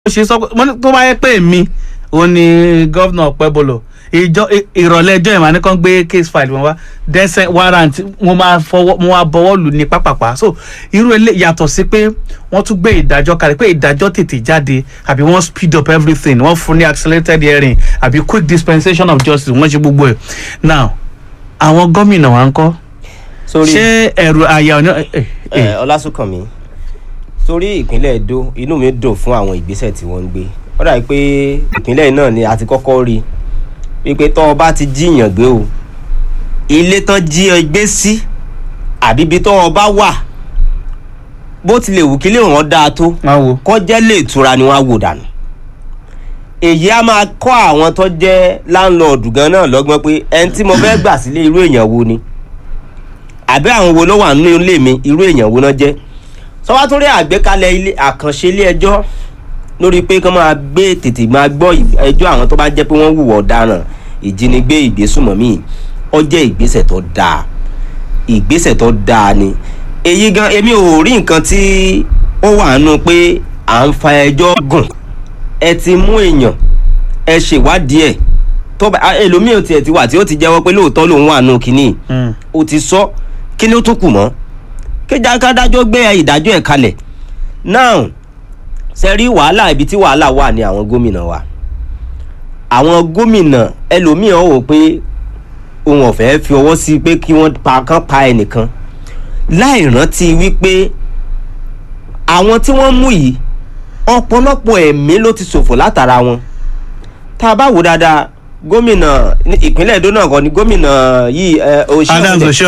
ṣe sọ pé mo ní tó bá yẹ pé mi ò ní gọ́vnà pẹ́bọlọ̀ ìjọ ìrọ̀lẹ́ ẹjọ́ ìmọ̀ àníkàn gbé case file wọn wá dẹ́sẹ̀ warrant mo máa fọwọ́ mo máa bọwọ́ lù ní pápápá so irú ilé yàtọ̀ sí pé wọ́n tún gbé ìdájọ́ kalẹ̀ pé ìdájọ́ tètè jáde àbí wọ́n speed up everything wọ́n fún ní accelerated hearing àbí quick dispensation of justice wọ́n ṣe gbogbo ẹ̀ now àwọn gómìnà wa ń kọ́ sórí ṣé ẹ̀rù àyà ọ̀nà ẹ̀ ẹ̀ ẹ ọlásùnkànmí sórí ìpínlẹ̀ Ẹdó inú mi dùn fún àwọn ìgbésẹ̀ tí wọ́n ń gbé ó dàbí pé ìpínlẹ̀ náà ni a ti kọ́kọ́ rí wípé tọ́ ọ bá ti jíyàn gbé o ilé tán jí ọ gbé sí àbí ibi tọ́ ọ bá wà bó tilẹ̀ wù kí lè wọ́n dáa tó máa wo kọjá lè tura ni wọ́n á wò dànù èyí á máa kọ́ àwọn tó jẹ́ láńlọ́ọ̀dù gan náà lọ́gbọ́n pé ẹni tí mo fẹ́ gbà sílé irú èèyàn wo ni àbí àwọn wo ló wà nínú ilé mi irú èèyàn wo náà jẹ́ sọ́wọ́ tó rí àgbékalẹ̀ ilé àkànṣe ilé ẹjọ́ lórí pé kán máa gbé tètè máa gbọ́ ẹjọ́ àwọn tó bá jẹ́ pé wọ́n hùwà ọ̀daràn ìjínigbé ìgbésùmọ̀mí ó jẹ́ ìgbésẹ̀ tó dáa ìgbésẹ̀ tó dáa ni èyí gan èmi ò rí nǹkan tí ó wà nù pé à ń fa ẹjọ́ gùn ẹ ti mú èèyàn ẹ ṣèwádìí ẹ̀ tó bá ẹlòmíì ò tiẹ̀ ti wà tí ó ti jẹ́wọ́ pé lóòótọ́ lòun wà nù kínní Mm. ó ti sọ kí ni ó tún kù mọ́ kéjà kádájọ́ gbé ìdájọ́ ẹ̀ kalẹ̀ now ṣe rí wàhálà ibi tí wàhálà wà ní àwọn gómìnà wa àwọn gómìnà ẹlòmíì ọ̀ wò pé òun ọ̀fẹ́ fi ọwọ́ sí pé kí wọ́n pa kán pa ẹnìkan láì rántí wípé àwọn tí wọ́n mú yìí ọ̀pọ̀lọpọ̀ ẹ̀mí ló ti ṣòfò látara wọn tá a bá wò dáadáa gómìnà ní ìpínlẹ̀ Èdó náà kọ́ ni gómìnà yìí ẹ, Oshiomhole Adams Oshiomhole